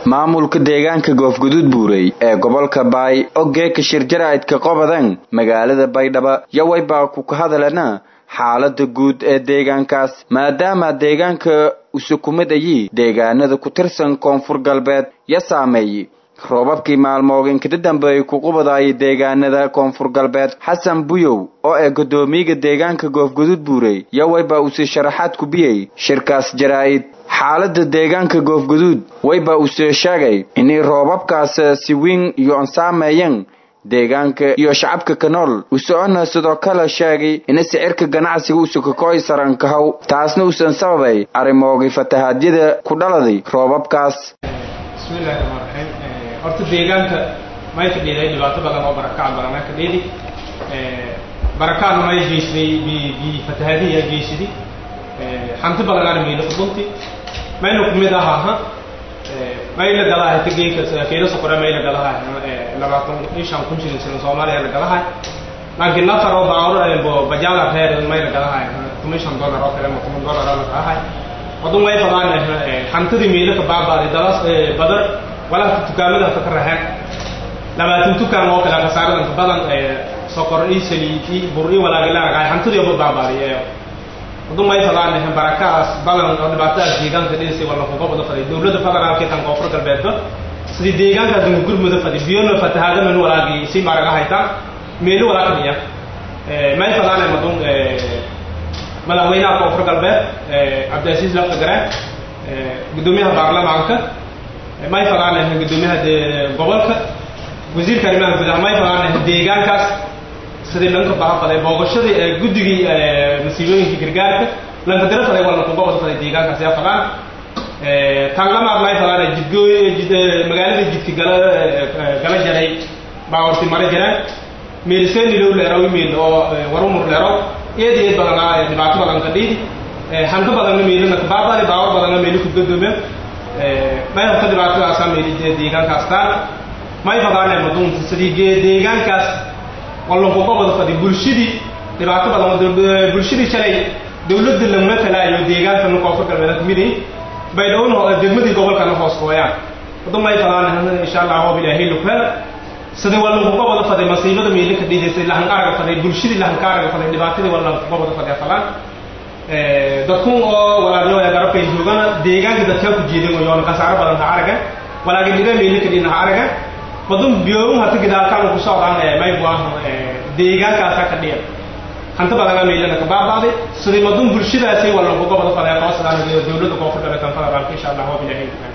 maamulka deegaanka goofguduud buurey ee gobolka baay ogeeka shirjaraa'idka qobadan magaalada baydhabo yaway baa ku ka hadalana xaalada guud ee deegaankaas maadaama deegaanka usukumid ayi deegaanada ku tirsan koonfur galbeed ya saameeyey roobabkii maalmoog inkada dambeeyey ku qubadaayay deegaanada koonfur galbeed xasan buyow oo ee guddoomiyaga deegaanka goofguduud buurey yawayba uusii sharaxaad ku biyey shirkaas jaraa'id xaalada deegaanka goofguduud wayba uusii sheegay inay roobabkaas si weyn iyo ansaameeyeen deegaanka iyo shacabka ka nool usoona sidoo kale sheegay ina sicirka ganacsiga usukakooy sarankahow taasna uusan sababay arrimoogii fatahaadyada ku dhaladay roobabkaas bismillahi raxmaan raxiim horta deegaanka may ka dhiiday dhibaato badan oo barakac badanaa ka dhiidi barakaana may geysaday bi fatahaadiya geysadi hanti badanaana mayla qudunti mayna kumid aha aha mayla galahay tageynka keena sokore mayla galahay labaatan iyo shan kun shilin shilin soomaaliya la galahay laakiin nafar oo baawro bo bajaala reer mayla galahay toban shan dollar oo kale ama toban dollar oo la galahay wadun way fadaan hantidii mayla ka baabaaday dalas badan walaalka dukaamada ka raxeen labaatan dukaan oo kale khasaaradan ka badan sokor iyo saliid iyo bur iyo walaagi la ragay hantidii oo baabaaday wadun way fadaan barakaas badan oo dhibaatadaas deegaanka dhisay wala kuga wada faday dowladda federaalka tan koonfur galbeedba sidii deegaankaas ugu gurmuda faday biyona fatahaada man walaagi si maraga haytaan meelo walaakaniya may fadaan madun madaxweynaha koonfur galbeed cabdiasiis lafta gareen guddoomiyaha baarlamaanka may fadaan guddoomiyaha gobolka wasiirka arrimaha gudaha may fadaan deegaankaas sidii lanka baha faday booqashadii guddigii masiibooyinka gargaarka lanka dira faday walna kuga wada faday deegaankaas yaa fadaan tanlamaad may fadaan jidgooy magaalada jidka gala gala jaray baawarti mara jiraan meelisenilow leerow meel oo warumur leerow eed eed badanaa dhibaato badan ka dhiidi hanka badanna meelina kabaabali baawar badanna meeli ku gadoomeen may horta dhibaatadaasa meeli deegaankaas taal may fadaane madunta sidii deegaankaas wallankuga wada fadi bulshadii dhibaato badan bulshadii shalay dawladda laguma talaayo deegaankana koonfur galbeed kamidi baydhowna degmadii gobolkana hoos hooyaan wada may fadaane insha allah hoob ilaahay lukhel sidii wallankuga wada faday masiibada meeli ka dhiidaysay lahankaaraga faday bulshadii lahankaaraga faday dhibaatadii wallankuga wada faday falan dadkun oo walaalnimada garabkay joogana deegaanka dadkaa ku jeedan yoona khasaaro badan ha araga walaagin dhiga meeli ka dhina ha araga badun biyoon hata gidaalkaan ku socdaan may buahan deegaankaasa ka dhiya hanta badana meelana ka baabaaday sidii madun bulshadaasi wallankuga wada faday aqoonsadaan dowladda koonfur galbeed federaalka insha allah waa bilaahay